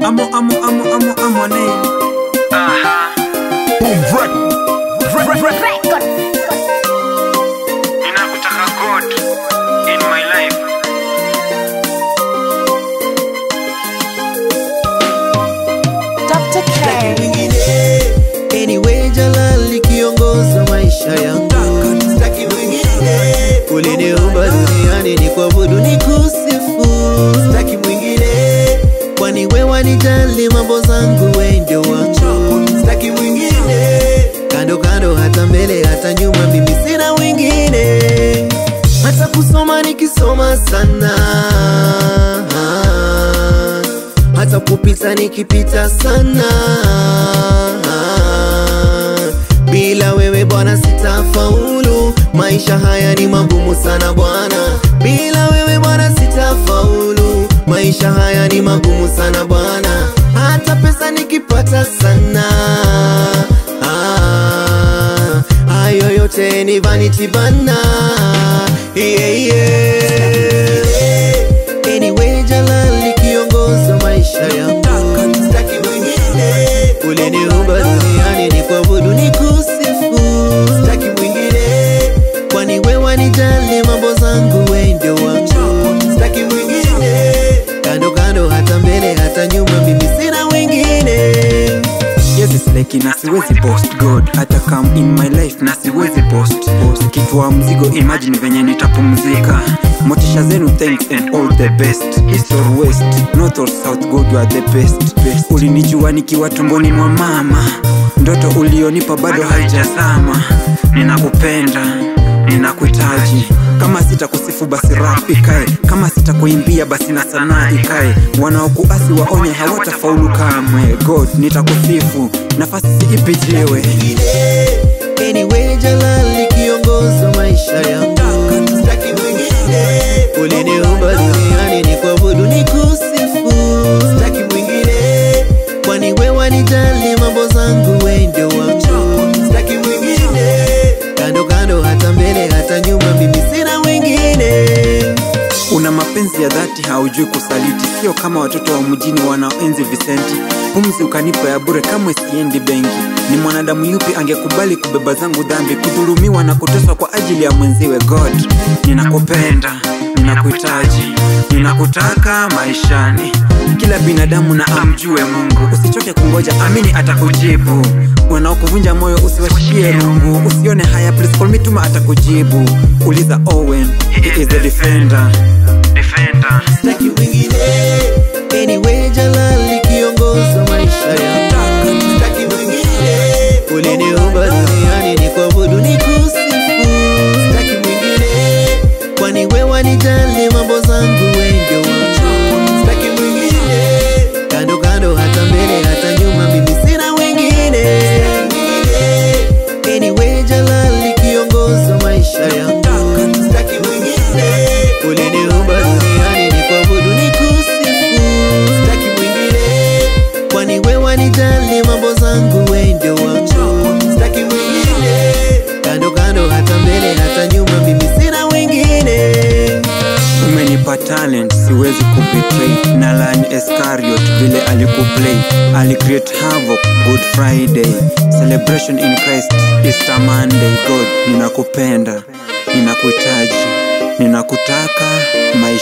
Amo, amo, amo, amo, amo, name. Boom rec. Rec, rec, rec. Ninakutaka God in my life. Dr. K. mwingine anyway jalali kiongoza maisha yangu staki mwingine uliniumba duniani ni kuabudu ni kusifu staki mwingine kwani we wanijali mambo zangu we ndio wangu staki mwingine kando kando hata mbele hata nyuma mimi sina wengine hata kusoma nikisoma sana hata kupita nikipita sana bila wewe bwana sitafaulu maisha haya ni magumu sana bwana bila wewe bwana sitafaulu maisha haya ni magumu sana bwana hata pesa nikipata sana ah, hayo yote ni vanity bana yeah, yeah. Anyway, jalali kiongoza maisha yangu staki mwingine uliniumba duniani ni kuabudu ni kusifu staki mwingine kwani we wanijali mambo zangu we ndio wangu staki mwingine kando kando hata mbele hata nyuma mimi sina wengine Yes, it's like na siwezi post God hata come in my life na siwezi post post kitua mzigo imagine venye nitapumzika motisha zenu thanks and all the best east or west north or south God you are the best, best. ulinijua nikiwa tumboni mwa mama ndoto ulionipa bado haijazama ninakupenda ninakuhitaji kama sitakusifu basi rap ikae kama sitakuimbia basi na sanaa ikae wanaokuasi waonye hawatafaulu kamwe god nitakusifu nafasi siipijiwe Anyway, jalali kiongoza maisha yangu staki mwingine uliniumba duniani ni kuabudu ni kusifu staki mwingine kwani we wanijali mambo zangu we ndio wangu staki mwingine kando kando hata mbele hata nyuma mimi sina wengine una mapenzi ya dhati haujui kusaliti sio kama watoto wa mjini wanaoenzi visenti pumzi ukanipa ya bure kamwe siendi benki ni mwanadamu yupi angekubali kubeba zangu dhambi kudhulumiwa na kuteswa kwa ajili ya mwenziwe god ninakupenda ninakuhitaji ninakutaka maishani kila binadamu na amjue mungu usichoke kungoja amini atakujibu wanaokuvunja moyo usiwashie rungu usione haya please call me tuma atakujibu uliza owen he is the defender defender staki mwingine anyway jalali kiongoza maisha yangu staki mwingine uliniumba duniani ni kuabudu ni kusifu staki mwingine kwani we wanijali mambo zangu we ndio wangu staki mwingine kando kando hata mbele hata nyuma mimi sina wengine anyway jalali kiongoza maisha yangu staki mwingine uliniumba duniani ni kuabudu ni kusifu staki mwingine kwani we wanijali mambo zangu we ndio wangu staki mwingine kando kando hata mbele hata nyuma mimi sina wengine umenipa talent siwezi kubetray na lani escariot vile alikuplay alicreate havoc good friday celebration in christ easter monday god ninakupenda ninakuhitaji ninakutaka my